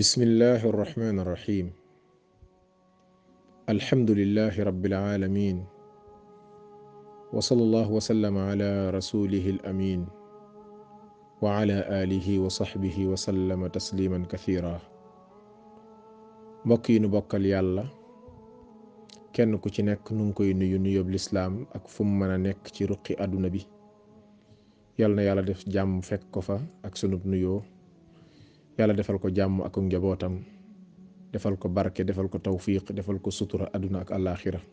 بسم الله الرحمن الرحيم الحمد لله رب العالمين وصلى الله وسلم على رسوله الأمين وعلى آله وصحبه وسلم تسليما كثيرا mbokk yi nu bokkal yàlla kenn ku ci nekk nu ngi koy nuyu nuyób lislaam ak fu mu mën a nekk ci ruqi àdduna bi yal na yàlla def jàmm fekk ko fa ak sunub nuyoo yàlla defal ko jàmm ak njabootam defal ko barke defal ko tawfiq defal ko sutura àdduna ak àllaaxira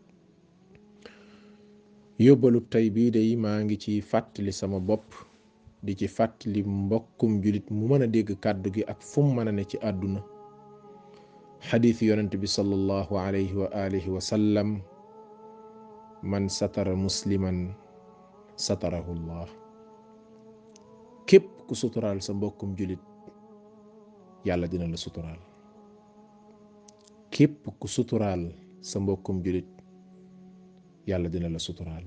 yóbbalub tey bii de maa ngi ci fàttali sama bopp di ci fàttali mbokkum julit mu mën a dégg kàddu gi ak fu mu mën a ne ci àdduna xadiis yonent bi sallallahu alayhi wa alihi wa sallam man satara musliman satarahu llah képp ku suturaal sa mbokkum julit yàlla dina la suturaal képp ku suturaal sa mbokkum julit yàlla dina la suturaal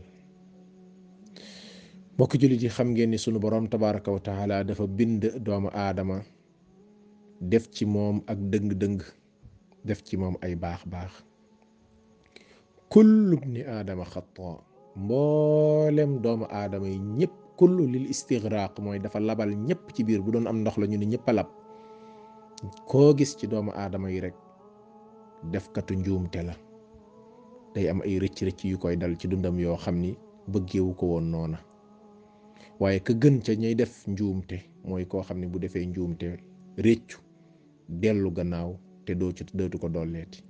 mbokki julit yi xam ngeen ni sunu boroom tabaraka wa taala dafa bind doomu aadama def ci moom ak dëng-dëng def ci moom ay baax-baax kullu bni aadama xata mboolem doomu aadama yi ñëpp kullu lil istigraq mooy dafa labal ñëpp ci biir bu doon am ndox la ñu ne ñëpp a lab koo gis ci doomu aadama yi rek defkatu njuumte la day am ay rëcc-rëcc yu koy dal ci dundam yoo xam ni bëggeewu ko woon noona waaye ka gën ca ñay def njuumte mooy koo xam ne bu defee njuumte réccu dellu gannaaw te doo ci dootu ko dolleeti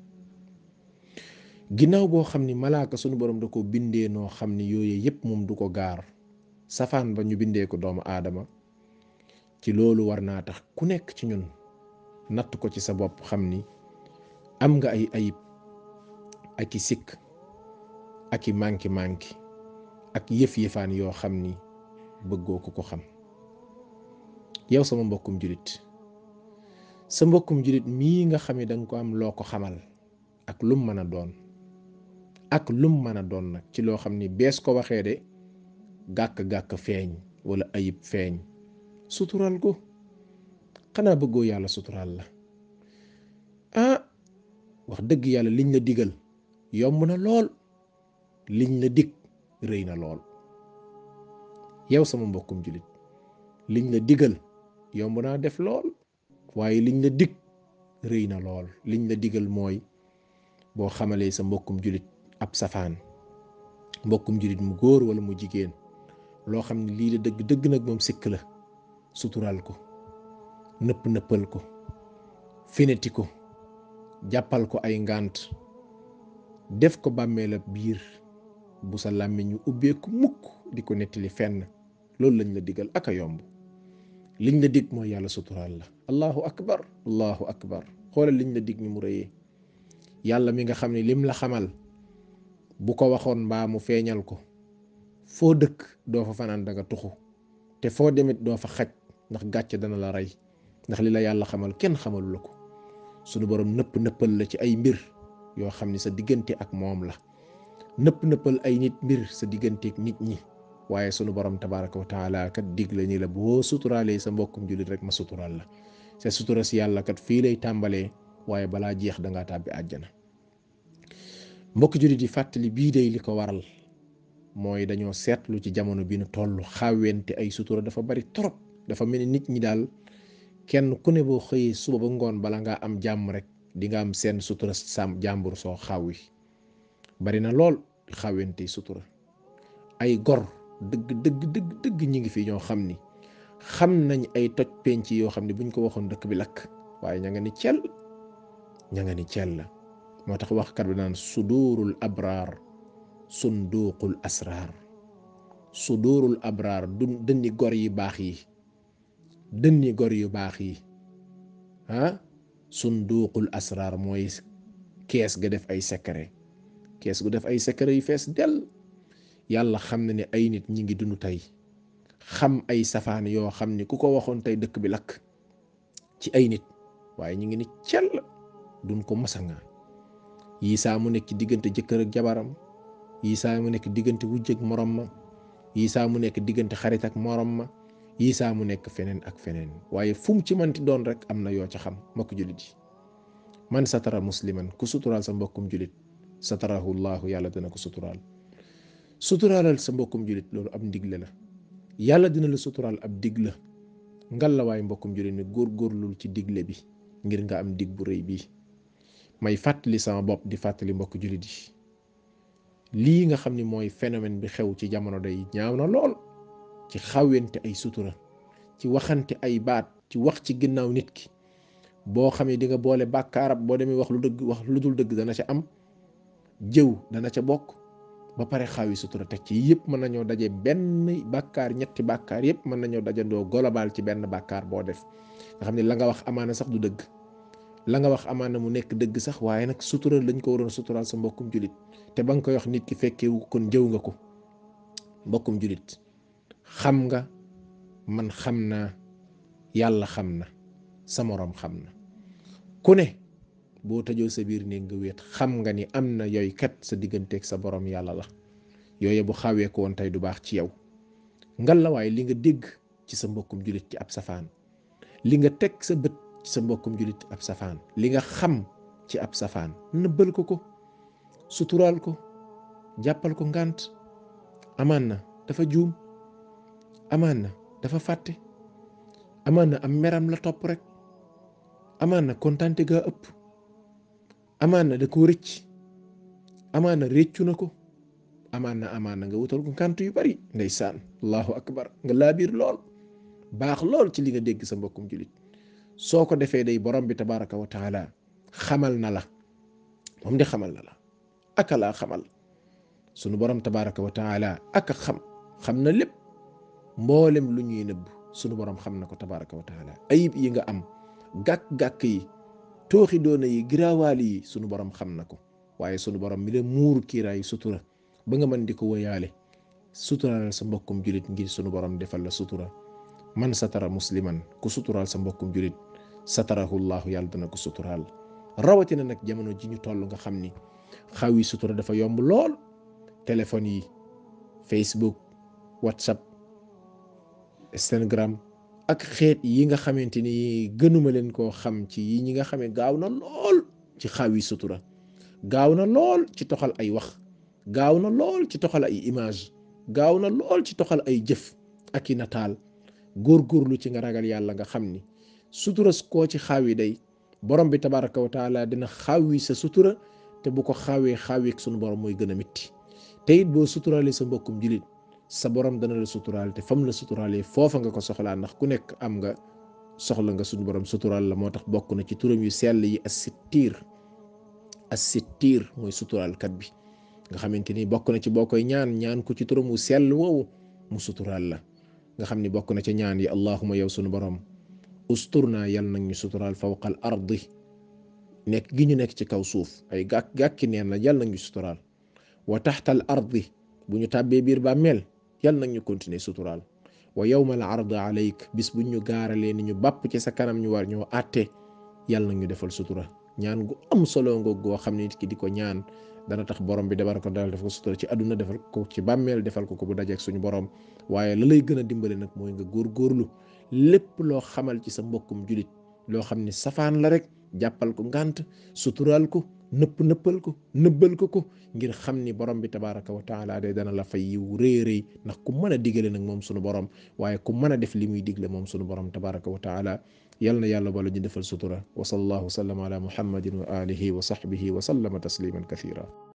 ginnaaw boo xam ni malaaka sunu borom da ko bindee noo xam ni yooyu yépp moom du ko gaar safaan ba ñu bindee ko doomu aadama ci loolu war naa tax ku nekk ci ñun natt ko ci sa bopp xam ni am nga ay ayib ak i sikk ak i manki manki ak yëf-yëfaan yoo xam ni bëggoo ko ko xam yow sama mbokkum julit sa mbokkum julit mii nga xam ne danga ko am loo ko xamal ak lum mën a doon ak lum mën a doon nag ci loo xam ni bees ko waxee de gàkk-gàkk feeñ wala ayib feeñ sutural ko xanaa bëggoo yàlla sutural la ah wax dëgg yàlla liñ la digal yomb na lool liñ la dig rëy na lool yow sama mbokkum julit liñ la digal yomb naa def lool waaye liñ la dig rëy na lool liñ la digal mooy boo xamalee sa mbokkum julit ab safaan mbokkum julit mu góor wala mu jigéen loo xam ne lii la dëgg dëgg nag moom sikk la sutural ko nëpp nëppal ko fineti ko jàppal ko ay ngànt def ko bàmmeel ab biir bu sa làmmiñ ñu ubbeeku mukk di ko nettali fenn loolu lañ la digal ak a yomb liñ la dig mooy yàlla suturaal la allahu akbar allahu akbar xoolal liñ la dig ni mu rëyee yàlla mi nga xam ne lim la xamal bu ko waxoon mbaa mu feeñal ko foo dëkk doo fa fanaan danga tuxu te foo demit doo fa xaj ndax gàcce dana la rey ndax li la yàlla xamal kenn xamalu la ko sunu borom nëpp nëppal la ci ay mbir yoo xam ni sa diggante ak moom la nëpp nëppal ay nit mbir sa diggante ak nit ñi waaye sunu borom tabaraka wa taala kat dig la ni la boo suturaalee sa mbokkum jullit rek ma suturaal la sa sutura si yàlla kat fii lay tàmbalee waaye balaa jeex dangaa tàbbi àjjana mbokk jullit yi fàttali bii day li ko waral mooy dañoo seetlu ci jamono bi nu toll xawente ay sutura dafa bari trop dafa mel ni nit ñi daal kenn ku ne boo xëyee suba ba ngoon bala ngaa am jàmm rek di nga am seen sutura sam jàmbur soo xawwi bari na lool xawente sutura ay gor dëgg dëgg dëgg dëgg ñi ngi fi ñoo xam ni xam nañ ay toj penc yoo xam ne buñ ko waxoon dëkk bi lakk waaye ña nga ni cel ña nga ni cel la moo tax waxkat bi naan sudurul abraar sunduqul asraar sudurul abraar du dënni gor yi baax yi dënni gor yu baax yi ah sunduqul asraar mooy kees ga def ay secret kees gu def ay secret yu fees dell yàlla xam na ne ay nit ñi ngi dund tey xam ay safaan yoo xam ni ku ko waxoon tey dëkk bi lakk ci ay nit waaye ñi ngi ni cell duñ ko masanga yii saa mu nekk ci diggante jëkkër ak jabaram yii saa mu nekk diggante wujj ak morom ma yii saa mu nekk diggante xarit ak morom ma Isaa mu nekk feneen ak feneen waaye fu mu ci manti doon rek am na yoo ca xam mbokk jullit yi man satara musliman ku suturaal sa mbokkum jullit satarahu llahu yàlla dina ko suturaal suturaalal sa mbokkum jullit loolu ab ndigle la yàlla dina la suturaal ab dig la ngal la waaye mbokkum jullit mi góorgóorlul ci digle bi ngir nga am dig bu rëy bii may fàttali sama bopp di fàttali mbokk jullit yi lii nga xam ni mooy phénomène bi xew ci jamono day ñaaw na lool ci xawente ay sutura ci waxante ay baat ci wax ci ginnaaw nit ki boo xamee di nga boole bàkkaarab boo demee wax lu dëgg wax lu dul dëgg dana ca am jëw dana ca bokk ba pare xawi sutura teg ci yëpp mën nañoo daje benn bàkkaar ñetti bàkkaar yëpp mën nañoo dajandoo global ci benn bàkkaar boo def nga xam ne la nga wax amaana sax du dëgg la nga wax amaana mu nekk dëgg sax waaye nag sutura lañ ko waroon suturaal sa mbokkum julit te ba nga koy wax nit ki fekkeewu kon jëw nga ko mbokkum julit xam nga man xam naa yàlla xam na sa moroom xam na ku ne boo tëjoo sa biir néeg nga wéet xam nga ni am na yooyu kat sa digganteeg sa borom yàlla la yooyu bu xawee ko woon tey du baax ci yow ngal la waaye li nga dégg ci sa mbokkum julit ci ab safaan li nga teg sa bët ci sa mbokkum julit ci ab safaan li nga xam ci ab safaan nëbbal ko ko suturaal ko jàppal ko ngànt amaan na dafa juum amaan na dafa fàtte amaan na am meram la topp rek amaan na kontante gaa ëpp amaan na da koo rëcc amaan na réccu na ko amaan na amaan na nga wutal ko ngànt yu bari ndeysaan allahu akbar nga laabiir lool baax lool ci li nga dégg sa mbokkum julit soo ko defee day borom bi tabaraka wa taala xamal na la moom di xamal na la aka laa xamal sunu borom tabaraka wa taala aka xam xam na lépp mboolem lu ñuy nëbb sunu borom xam na ko tabaraka wa taala ayib yi nga am gàkk-gàkk yi tooxi doona yi giraawaal yi sunu borom xam na ko waaye sunu borom mi la muur kiiraay sutura ba nga mën di ko woyaale suturaalal sa mbokkum julit ngir sunu borom defal la sutura man satara musliman ku suturaal sa mbokkum julit satarahu llahu yàlla dana ko suturaal rawatina nag jamono ji ñu toll nga xam ni xaw yi sutura dafa yomb lool téléphone yi facebook whatsapp instagram ak xeet yi nga xamante ni gënuma leen koo xam ci yi ñi nga xamee gaaw na lool ci xaw yi sutura gaaw na lool ci toxal ay wax gaaw na lool ci toxal ay image gaaw na lool ci toxal ay jëf ak i nataal góorgóorlu ci nga ragal yàlla nga xam ni sutura koo ci xaaw yi day borom bi tabaraka wa taala dina xaawi sa sutura te bu ko xaawee xaaweeg sunu borom mooy gën a mitti te it boo suturaalee sa mbokkum julit sa borom dana la suturaal te fam la suturaalee foofa nga ko soxlaa ndax ku nekk am nga soxla nga sunu borom suturaal la moo tax bokk na ci turam yu sell yi assittiir assittiir mooy suturaalkat bi nga xamante ni bokk na ci boo koy ñaan ñaan ko ci turam wu sell woowu mu suturaal la nga xam ni bokk na ci ñaan yi allahuma yow sunu borom usturna yal nag ñu suturaal fawqal ardi nekk gi ñu nekk ci kaw suuf ay gàkk gàkki neen la yal nag ñu suturaal wa taxtal ardi bu ñu tàbbee biir bàmmeel yal nag ñu continuer suturaal wa yawmal ardi alayk bis buñ ñu gaaralee ni ñu bàpp ci sa kanam ñu war ñoo àtte yal nag ñu defal sutura ñaan gu am solo ngoog goo xam ne nit ki di ko ñaan dana tax borom bi dabar ko daal def ko sutura ci àdduna defal ko ci bàmmeel defal ko ko bu dajeek suñu borom waaye la lay gën a dimbale nag mooy nga góorgóorlu lépp loo xamal ci sa mbokkum julit loo xam ne safaan la rek jàppal ko ngànt suturaal ko nëpp nëppal ko nëbbal ko ko ngir xam ni borom bi tabaraka wa taala day dana la fay yiw rëy rëy ndax ku mën a digale nag moom sunu borom waaye ku mën a def li muy digle moom sunu borom tabaraka wa taala yal na yàlla bala ñu defal sutura wa sallallahu wa sallam ala muhammadin wa alihi wa sahbihi wa sallama tasliman kathira